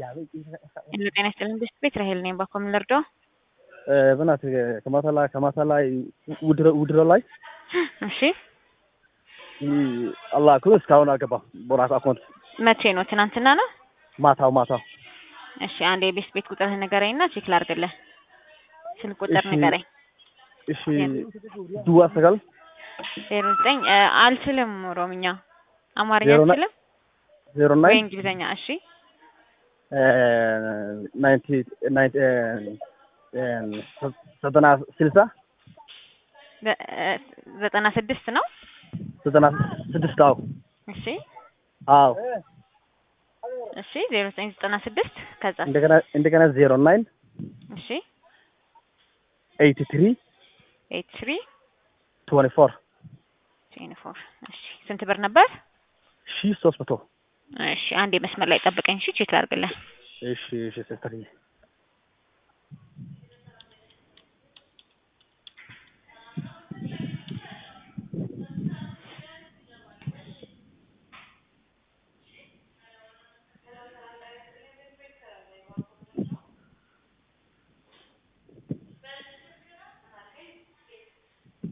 ሄሎ ጤና ይስጥልን ብስት ቤት ራሄል ነኝ። ባኮ ምን ልርዶ? በእናትህ ከማታ ላይ ከማታ ላይ ውድሮ ውድሮ ላይ እሺ አላህ ክሎ እስካሁን አልገባም። ቦራስ አካውንት መቼ ነው? ትናንትና ነው? ማታው ማታው እሺ አንድ የቤስት ቤት ቁጥርህ ንገረኝና ቼክ ላድርግልህ። ስልክ ቁጥር እሺ። ንገረኝ። እሺ ድዋ ሰጋል ዜሮ ዘጠኝ አልችልም። ኦሮምኛ አማርኛ ዜሮ ና- አልችልም ዜሮ ወይ ናይን እንግሊዝኛ? እሺ ናይንቲ ናይንቲ ዘጠና ስልሳ ዘ- እ፣ ዘጠና ስድስት ነው። ዘጠና ስድስት አዎ እሺ አዎ እሺ ዜሮ ዘጠኝ ዘጠና ስድስት ከዛ እንደገና እንደገና ዜሮ ናይን እሺ ኤይቲ ትሪ ኤይት ትሪ ትወንቲ ፎር ትዌንቲ ፎር እሺ ስንት ብር ነበር? ሺ ሶስት መቶ እሺ አንድ የመስመር ላይ ጠብቀኝ። እሺ ቼክ ላድርግልህ። እሺ እሺ ሲስተርዬ